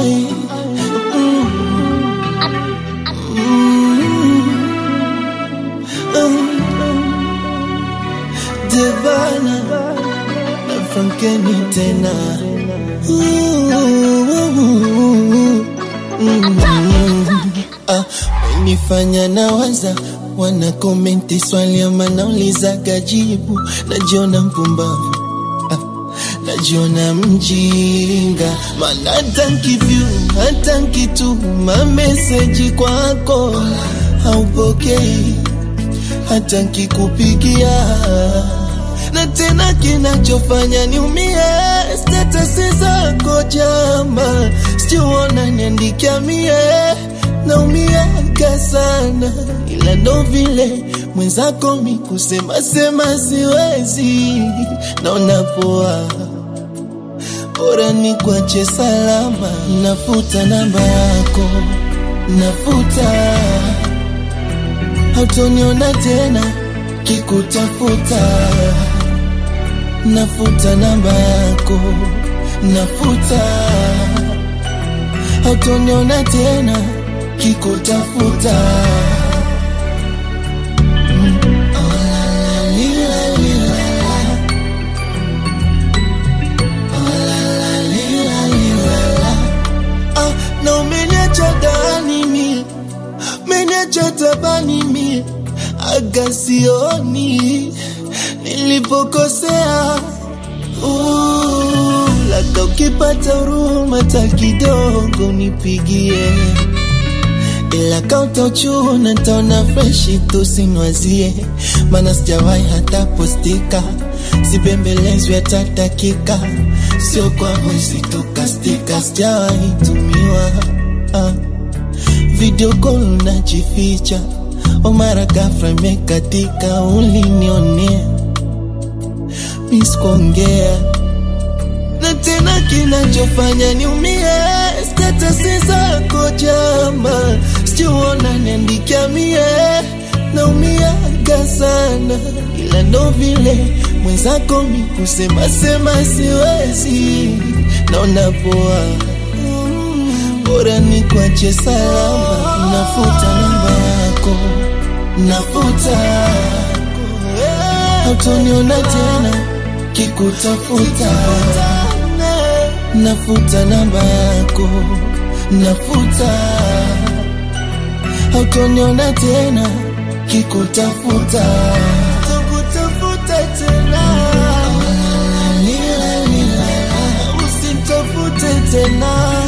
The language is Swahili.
Ai, mm, mm, Devana na Frankeni tena Ah, nifanya nawaza wana komenti swali ama naulizaga jibu najiona mpumbavu ah, najiona mjinga maana hata nkivyu hata nkituma meseji kwako haupokei hata nkikupigia na tena kinachofanya niumie statasi zako jama sijuona niandikia mie naumiaka sana ila ndo vile mwenzako mi kusema sema siwezi naona poa bora ni kwache salama nafuta namba yako nafuta hautoniona tena kikutafuta nafuta namba yako nafuta hautoniona tena kikutafuta Mm. Oh, la, la, lila, lila, la. Oh, la, la, lila, lila, la. Ah, na umeniacha ndani mie umeniacha tabani mie agasioni nilipokosea Uh, labda ukipata huruma ta kidogo nipigie ila kautochuna ntaona freshi tusinwazie mana sijawahi hata postika sibembelezwi hata dakika sio kwa voisi tukastika sijawahi tumiwa ah. video call najificha omara gafra imekatika ulinionea miskuongea na tena kinachofanya niumie statasi zako jama sijuona niandikia mie naumiaga sana ila ndo vile mwenzako mi kusema sema siwezi naona poa bora ni kwache salama nafuta namba yako nafuta hautoniona tena kikutafuta nafuta namba yako nafuta hautoniona tena kikutafuta takutafuta tena usitafute tena